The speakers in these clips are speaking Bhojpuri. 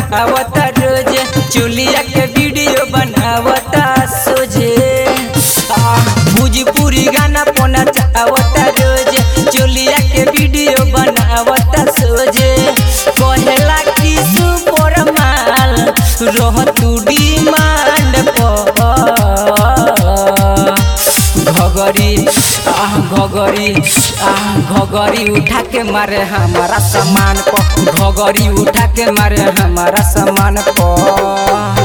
करावता रोज चुलिया के वीडियो बनावता सोझे आ, भोजपुरी गाना पोना चावता रोज चुलिया के वीडियो बनावता सोझे कहेला कि सुपर माल रह तू डिमांड पर घगरी आह घगरी आह घगरी उठा के मारे हमारा सामान पर घगरी उठा के मारे हमारा सामान पर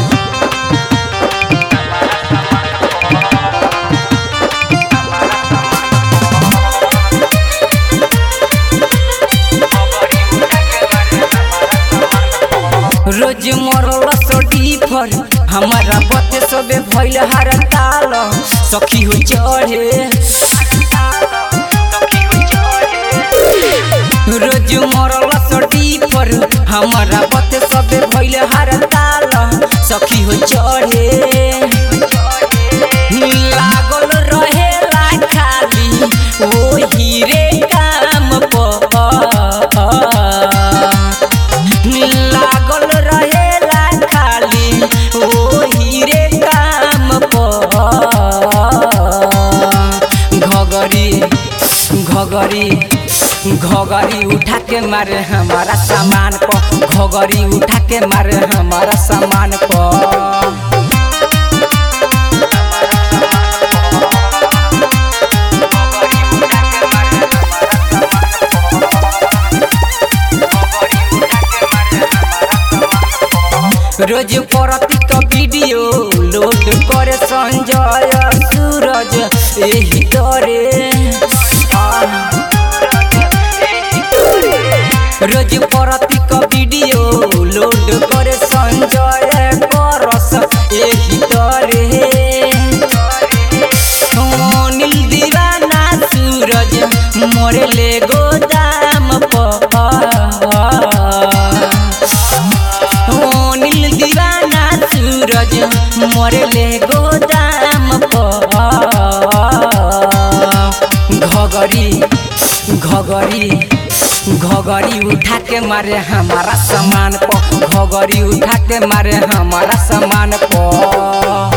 रोज मरल सोटी पर हमारा बते सबे भइल हर ताल सखी हो चढ़े रोज मरल सोटी पर हमारा बते सबे भइल हर ताल सखी हो चढ़े लागल रहेला खाली ओ हीरे काम पर लागल रहेला खाली ओ हीरे काम पर घगरी घगरी घगरी उठा के मारे हमारा सामान पर घगरी उठा के मारे हमारा सामान पर रोज परती का वीडियो लोड करे संजय सूरज यही करे रोज परती का वीडियो लोड करे संजय करस यही करे नील दीवाना सूरज मोरे ले गोदाम पर ओ नील दीवाना सूरज मरले गोदाम पर घगरी घगरी घगरी उठा के मारे हमारा सामान पर घगरी उठा के मारे हमारा सामान पर